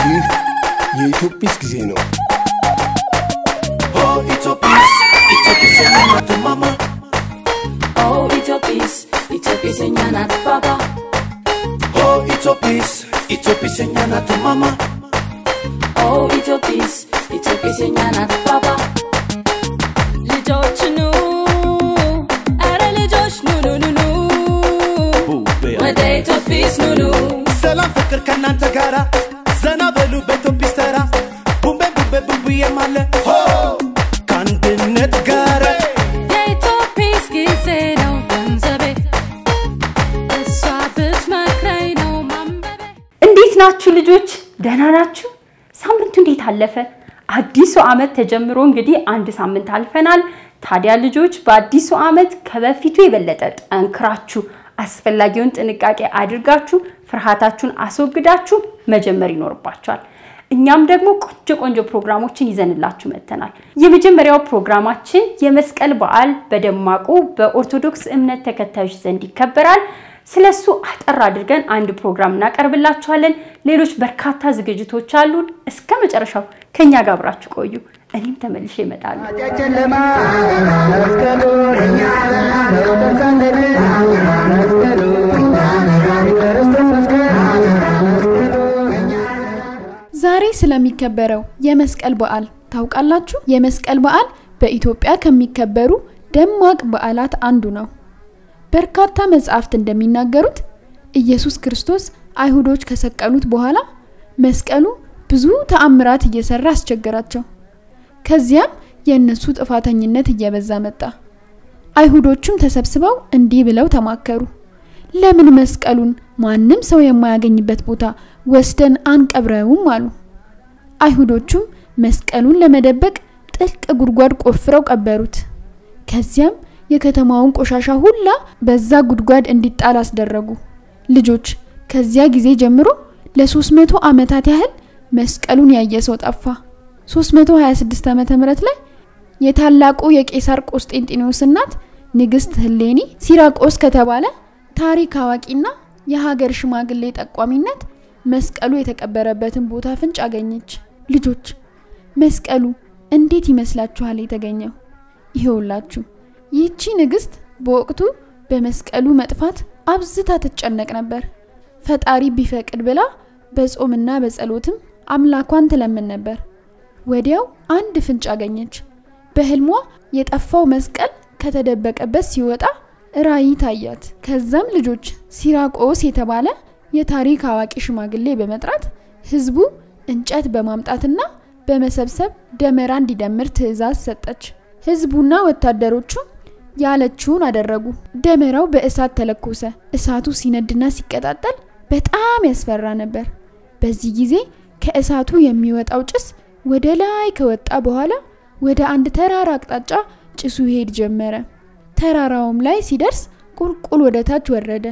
ይህ የኢትዮጲስ ጊዜ ነው። Oh, Itopis, Itopis and Mama Mama. Oh, Itopis, Itopis and Yanat Baba. Oh, Itopis, Itopis and Yanat Mama. Oh, Itopis, Itopis and Yanat Baba. ልጆች ኑ ኧረ ልጆች ኑ ኑ ኑ ኑ ወደ ኢትዮጲስ ኑ ኑ ሰላም ፍቅር ከእናንተ ጋራ ዘና በሉ በኢትዮጲስ ተራ ቡምቤ ቡምቤ ቡምቡዬም አለ ሆ ከአንድነት ጋር የኢትዮጲስ ጊዜ ነው ገንዘቤ እሷ ብትመክረኝ ነው ማንበቤ እንዴት ናችሁ ልጆች? ደህና ናችሁ? ሳምንቱ እንዴት አለፈ? አዲሱ ዓመት ተጀምሮ እንግዲህ አንድ ሳምንት አልፈናል። ታዲያ ልጆች በአዲሱ ዓመት ከበፊቱ የበለጠ ጠንክራችሁ አስፈላጊውን ጥንቃቄ አድርጋችሁ ፍርሃታችሁን አስወግዳችሁ መጀመር ይኖርባችኋል። እኛም ደግሞ ቆንጆ ቆንጆ ፕሮግራሞችን ይዘንላችሁ መጥተናል። የመጀመሪያው ፕሮግራማችን የመስቀል በዓል በደማቁ በኦርቶዶክስ እምነት ተከታዮች ዘንድ ይከበራል። ስለሱ አጠር አድርገን አንድ ፕሮግራም እናቀርብላችኋለን። ሌሎች በርካታ ዝግጅቶች አሉን። እስከ መጨረሻው ከኛ ጋር አብራችሁ ቆዩ። እኔም ተመልሼ እመጣለሁ። ጨለማ መስቀሉን እኛ ተሳለን መስቀሉ ክርስቶስ መስቀል መስቀሉ ዛሬ ስለሚከበረው የመስቀል በዓል ታውቃላችሁ? የመስቀል በዓል በኢትዮጵያ ከሚከበሩ ደማቅ በዓላት አንዱ ነው። በርካታ መጻሕፍት እንደሚናገሩት ኢየሱስ ክርስቶስ አይሁዶች ከሰቀሉት በኋላ መስቀሉ ብዙ ተአምራት እየሰራ አስቸገራቸው። ከዚያም የእነሱ ጥፋተኝነት እየበዛ መጣ። አይሁዶቹም ተሰብስበው እንዲህ ብለው ተማከሩ። ለምን መስቀሉን ማንም ሰው የማያገኝበት ቦታ ወስደን አንቀብረውም አሉ። አይሁዶቹም መስቀሉን ለመደበቅ ጥልቅ ጉድጓድ ቆፍረው ቀበሩት። ከዚያም የከተማውን ቆሻሻ ሁላ በዛ ጉድጓድ እንዲጣል አስደረጉ። ልጆች ከዚያ ጊዜ ጀምሮ ለ300 ዓመታት ያህል መስቀሉን ያየ ሰው ጠፋ። 326 ዓመተ ምህረት ላይ የታላቁ የቄሳር ቆስጤንጢኖስ እናት ንግስት ህሌኒ ሲራቆስ ከተባለ ታሪክ አዋቂና የሀገር ሽማግሌ ጠቋሚነት መስቀሉ የተቀበረበትን ቦታ ፍንጭ አገኘች። ልጆች መስቀሉ እንዴት ይመስላችኋል የተገኘው? ይሄውላችሁ ይህቺ ንግስት በወቅቱ በመስቀሉ መጥፋት አብዝታ ትጨነቅ ነበር። ፈጣሪ ቢፈቅድ ብላ በጾምና በጸሎትም አምላኳን ትለምን ነበር። ወዲያው አንድ ፍንጭ አገኘች። በህልሟ የጠፋው መስቀል ከተደበቀበት ሲወጣ ራእይ ታያት። ከዛም ልጆች ሲራቆስ የተባለ የታሪክ አዋቂ ሽማግሌ በመጥራት ህዝቡ እንጨት በማምጣትና በመሰብሰብ ደመራ እንዲደምር ትዕዛዝ ሰጠች። ህዝቡና ወታደሮቹ ያለችውን አደረጉ። ደመራው በእሳት ተለኮሰ። እሳቱ ሲነድና ሲቀጣጠል በጣም ያስፈራ ነበር። በዚህ ጊዜ ከእሳቱ የሚወጣው ጭስ ወደ ላይ ከወጣ በኋላ ወደ አንድ ተራራ አቅጣጫ ጭሱ ይሄድ ጀመረ። ተራራውም ላይ ሲደርስ ቁልቁል ወደ ታች ወረደ።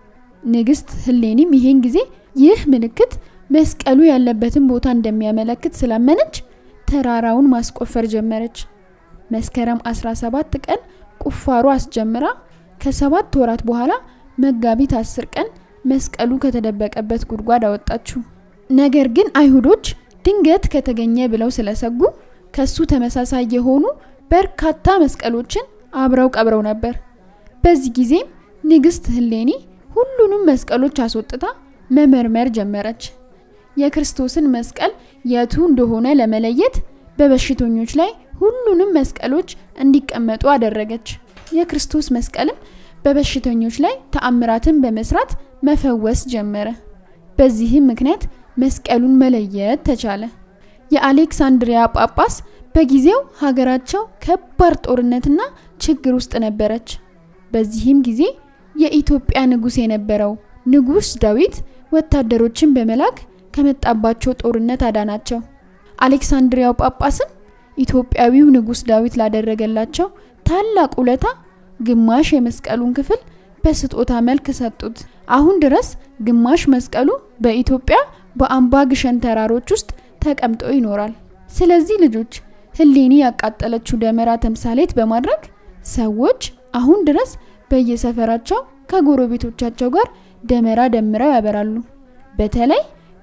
ንግስት ህሌኒም ይሄን ጊዜ ይህ ምልክት መስቀሉ ያለበትን ቦታ እንደሚያመለክት ስላመነች ተራራውን ማስቆፈር ጀመረች። መስከረም 17 ቀን ቁፋሮ አስጀምራ ከሰባት ወራት በኋላ መጋቢት 10 ቀን መስቀሉ ከተደበቀበት ጉድጓድ አወጣችው። ነገር ግን አይሁዶች ድንገት ከተገኘ ብለው ስለሰጉ ከሱ ተመሳሳይ የሆኑ በርካታ መስቀሎችን አብረው ቀብረው ነበር። በዚህ ጊዜም ንግስት ህሌኒ ሁሉንም መስቀሎች አስወጥታ መመርመር ጀመረች። የክርስቶስን መስቀል የቱ እንደሆነ ለመለየት በበሽተኞች ላይ ሁሉንም መስቀሎች እንዲቀመጡ አደረገች። የክርስቶስ መስቀልም በበሽተኞች ላይ ተአምራትን በመስራት መፈወስ ጀመረ። በዚህም ምክንያት መስቀሉን መለየት ተቻለ። የአሌክሳንድሪያ ጳጳስ በጊዜው ሀገራቸው ከባድ ጦርነትና ችግር ውስጥ ነበረች። በዚህም ጊዜ የኢትዮጵያ ንጉሥ የነበረው ንጉሥ ዳዊት ወታደሮችን በመላክ ከመጣባቸው ጦርነት አዳናቸው። አሌክሳንድሪያው ጳጳስም ኢትዮጵያዊው ንጉሥ ዳዊት ላደረገላቸው ታላቅ ውለታ ግማሽ የመስቀሉን ክፍል በስጦታ መልክ ሰጡት። አሁን ድረስ ግማሽ መስቀሉ በኢትዮጵያ በአምባ ግሸን ተራሮች ውስጥ ተቀምጦ ይኖራል። ስለዚህ ልጆች ህሌኒ ያቃጠለችው ደመራ ተምሳሌት በማድረግ ሰዎች አሁን ድረስ በየሰፈራቸው ከጎረቤቶቻቸው ጋር ደመራ ደምረው ያበራሉ። በተለይ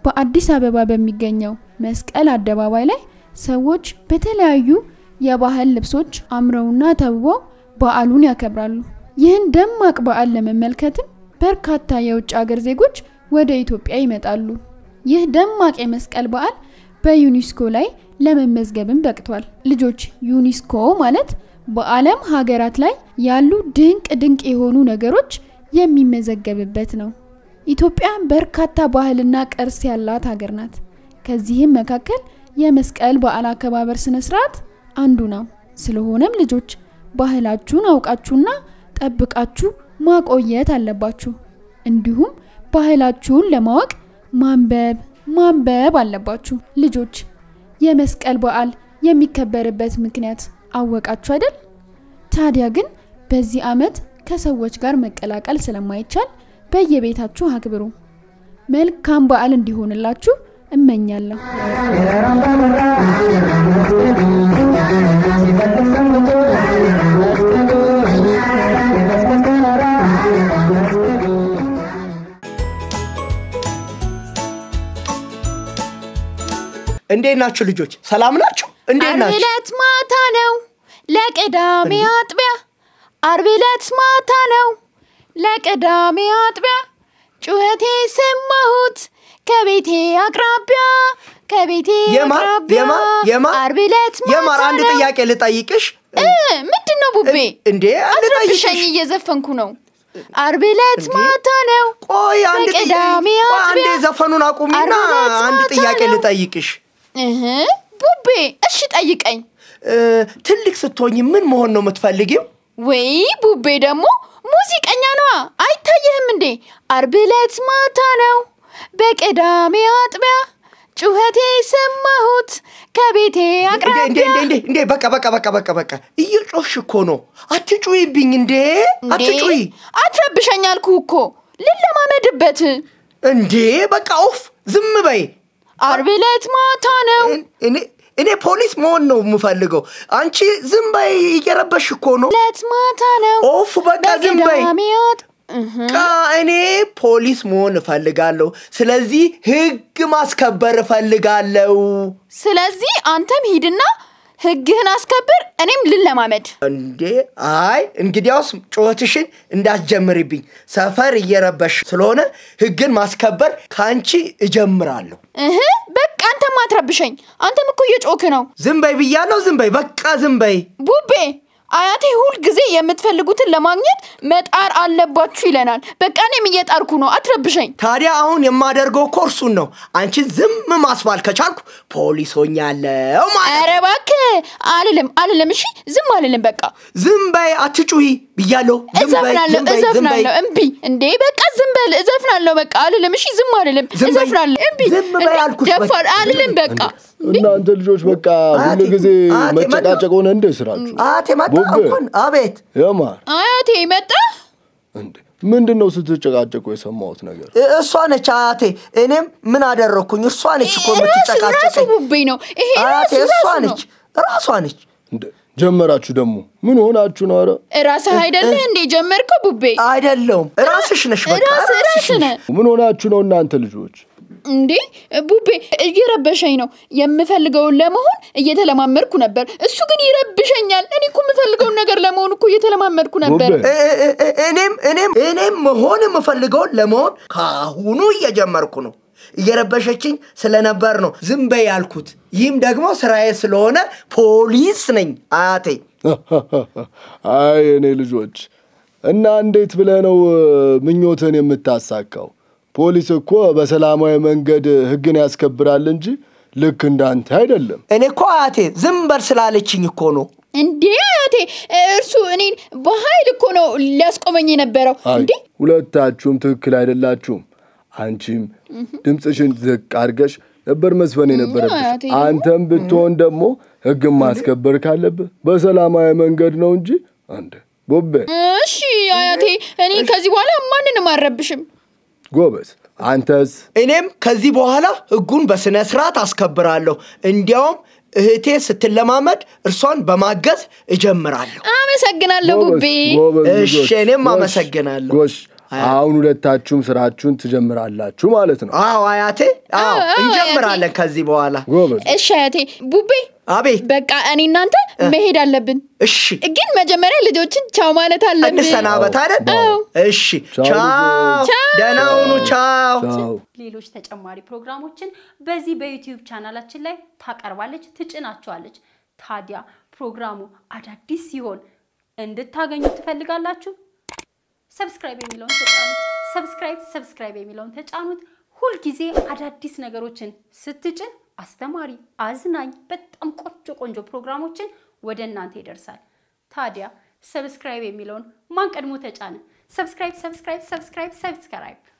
በአዲስ አበባ በሚገኘው መስቀል አደባባይ ላይ ሰዎች በተለያዩ የባህል ልብሶች አምረውና ተውበው በዓሉን ያከብራሉ። ይህን ደማቅ በዓል ለመመልከትም በርካታ የውጭ ሀገር ዜጎች ወደ ኢትዮጵያ ይመጣሉ። ይህ ደማቅ የመስቀል በዓል በዩኒስኮ ላይ ለመመዝገብም በቅቷል። ልጆች ዩኒስኮ ማለት በዓለም ሀገራት ላይ ያሉ ድንቅ ድንቅ የሆኑ ነገሮች የሚመዘገብበት ነው። ኢትዮጵያ በርካታ ባህልና ቅርስ ያላት ሀገር ናት። ከዚህም መካከል የመስቀል በዓል አከባበር ስነ ስርዓት አንዱ ነው። ስለሆነም ልጆች ባህላችሁን አውቃችሁና ጠብቃችሁ ማቆየት አለባችሁ። እንዲሁም ባህላችሁን ለማወቅ ማንበብ ማንበብ አለባችሁ። ልጆች የመስቀል በዓል የሚከበርበት ምክንያት አወቃችሁ አይደል? ታዲያ ግን በዚህ ዓመት ከሰዎች ጋር መቀላቀል ስለማይቻል በየቤታችሁ አክብሩ። መልካም በዓል እንዲሆንላችሁ እመኛለሁ። እንዴት ናችሁ ልጆች? ሰላም ናችሁ? እንዴት አርብ ናችሁ? ዕለት ማታ ነው ለቅዳሜ አጥቢያ አርብ ዕለት ማታ ነው ለቅዳሜ አጥቢያ ጩኸቴ ሰማሁት ከቤቴ አቅራቢያ ከቤቴ የማር አቅራቢያ የማር የማር አርብ ዕለት የማር ማታ አንድ ነው ጥያቄ ልጠይቅሽ። እ ምንድን ነው ቡቤ እንዴ አትረብሸኝ ልጠይቅሽ። እየዘፈንኩ ነው አርብ ዕለት እንዴ? ማታ ነው ቆይ አንድ ጥያቄ በቅዳሜ ቆይ አንዴ አጥቢያ ዘፈኑን አቁሚና አርብ ዕለት አንድ ማታ ጥያቄ ነው። ልጠይቅሽ። እህ ቡቤ እሺ ጠይቀኝ እ፣ ትልቅ ስትሆኝ ምን መሆን ነው የምትፈልጊው? ወይ ቡቤ ደግሞ ሙዚቀኛ ነዋ አይታየህም እንዴ አርብ ዕለት ማታ ነው በቅዳሜ አጥቢያ ጩኸቴ ሰማሁት ከቤቴ እንዴ እንዴ አቅራቢያ እንዴ እንዴ እንዴ በቃ በቃ በቃ በቃ በቃ እየጮሽ እኮ ነው። አትጩይብኝ እንዴ እንዴ አትጩይ አትረብሸኝ አልኩህ እኮ ልለማመድበት እንዴ በቃ ኡፍ ዝም በይ። አርብ ዕለት ማታ ነው እኔ እኔ ፖሊስ መሆን ነው የምፈልገው። አንቺ ዝም በይ፣ እየረበሽ እኮ ነው። ዕለት ማታ ነው ኦፍ በቃ ዝም በይ። በቅዳሜ አጥ እህ በቃ እኔ ፖሊስ መሆን እፈልጋለሁ። ስለዚህ ህግ ማስከበር እፈልጋለሁ። ስለዚህ አንተም ሂድና ህግህን አስከብር እኔም ልለማመድ እንዴ አይ እንግዲያውስ ጩኸትሽን እንዳትጀምርብኝ። ሰፈር እየረበሽ ስለሆነ ህግን ማስከበር ከአንቺ እጀምራለሁ። እህ በቃ አንተም አትረብሸኝ አንተም እኮ እየጮክ ነው ዝም በይ ብያለሁ። ዝም በይ በቃ ዝም በይ። ቡቤ አያቴ ሁል ጊዜ የምትፈልጉትን ለማግኘት መጣር አለባችሁ ይለናል በቃ እኔም እየጣርኩ ነው አትረብሸኝ ታዲያ አሁን የማደርገው እኮ እርሱን ነው። አንቺን ዝም ማስባል ከቻልኩ ፖሊስ ሆኛለሁ ማለት ኧረ እባክህ አልልም አልልም እሺ ዝም አልልም በቃ ዝም በይ አትጩሂ ብያለሁ። ዝም በይ፣ እዘፍናለሁ ዝም በይ፣ ዝም በይ። እዘፍናለሁ እምቢ እንዴ በቃ ዝም በል እዘፍናለሁ በቃ አልልም እሺ ዝም አልልም ዝም በይ። እዘፍናለሁ እምቢ ዝም በይ እንዴ፣ አልኩሽ፣ ደፋር በቃ። አልልም በቃ እናንተ ልጆች በቃ አያቴ፣ ሁሉ ጊዜ አያቴ፣ መጨቃጨቅ ሆነ እንደ ስራችሁ። አቴ መጣ ቡቤ። እንኳን አቤት የማር አያቴ መጣ እንዴ ምንድን ነው ስትጨቃጨቁ የሰማሁት ነገር? እ- እሷ ነች አያቴ። እኔም ምን አደረግኩኝ? እሷ ነች እኮ ራሱ ራሱ የምትጨቃጨቀኝ። ቡቤ ነው ይሄ አያቴ ራሱ እሷ ራሱ ነው ነች ራሷ ነች። እንዴ ጀመራችሁ ደግሞ ምን ሆናችሁ ነው? ኧረ ራስህ አይደለህ እንዴ ጀመርከው ቡቤ አይደለውም ራስሽ ነሽ። በቃ ራስህ ራስሽ ራስህ ነሽ። ነህ ምን ሆናችሁ ነው እናንተ ልጆች? እንዴ ቡቤ እየረበሸኝ ነው የምፈልገውን ለመሆን እየተለማመድኩ ነበር እሱ ግን ይረብሸኛል እኔ እኮ የምፈልገውን ነገር ለመሆን እኮ እየተለማመድኩ ነበር ቡቤ እ- እ- እ- እኔም እኔም እኔም መሆን የምፈልገውን ለመሆን ከአሁኑ እየጀመርኩ ነው። እየረበሸችኝ ስለነበር ነው ዝም በይ ያልኩት። ይህም ደግሞ ስራዬ ስለሆነ ፖሊስ ነኝ አያቴ። አይ እኔ ልጆች እና እንዴት ብለህ ነው እ፣ ምኞትን የምታሳካው? ፖሊስ እኮ በሰላማዊ መንገድ ህግን ያስከብራል እንጂ ልክ እንዳንተ አይደለም። እኔ እኮ አያቴ ዝም በል ስላለችኝ እኮ ነው። እንዴ አያቴ እርሱ እኔን በኃይል እኮ ነው ሊያስቆመኝ የነበረው አይ እንዴ ሁለታችሁም ትክክል አይደላችሁም። አንቺም ድምፅሽን ዝቅ አድርገሽ ነበር መስፈን የነበረብሽ። አያቴ ደግሞ- አንተም ብትሆን ደግሞ ህግን ማስከበር ካለብህ በሰላማዊ መንገድ ነው እንጂ አንድ ቦቤ እሺ አያቴ እኔ ከዚህ በኋላ ማንንም አልረብሽም ጎበዝ። አንተስ እኔም ከዚህ በኋላ ህጉን በስነ ስርዓት አስከብራለሁ። እንዲያውም እህቴ ስትለማመድ እርሷን በማገዝ እጀምራለሁ። አመሰግናለሁ ቡቤ ጎበዝ እሺ፣ ልጆች። እኔም ጎሽ፣ አመሰግናለሁ። ጎሽ አሁን ሁለታችሁም ስራችሁን ትጀምራላችሁ ማለት ነው። አዎ አያቴ፣ አዎ አዎ፣ እንጀምራለን ከዚህ በኋላ። ጎበዝ። እሺ አያቴ ቡቤ አቤት፣ በቃ እኔ እናንተ መሄድ አለብን እሺ ግን መጀመሪያ ልጆችን ቻው ማለት አለብን እንሰናበት አይደል? አዎ። እሺ፣ ቻው ቻው፣ ልጆች። ደህና ሁኑ፣ ቻው። ቻው። ሌሎች ተጨማሪ ፕሮግራሞችን በዚህ በዩቲዩብ ቻናላችን ላይ ታቀርባለች፣ ትጭናቸዋለች። ታዲያ ፕሮግራሙ አዳዲስ ሲሆን እንድታገኙ ትፈልጋላችሁ? ሰብስክራይብ የሚለውን ተጫኑት። ሰብስክራይብ ሰብስክራይብ የሚለውን ተጫኑት። ሁልጊዜ አዳዲስ ነገሮችን ስትጭን አስተማሪ፣ አዝናኝ፣ በጣም ቆንጆ ቆንጆ ፕሮግራሞችን ወደ እናንተ ይደርሳል። ታዲያ ሰብስክራይብ የሚለውን ማን ቀድሞ ተጫነ? ሰብስክራይብ ሰብስክራይብ ሰብስክራይብ ሰብስክራይብ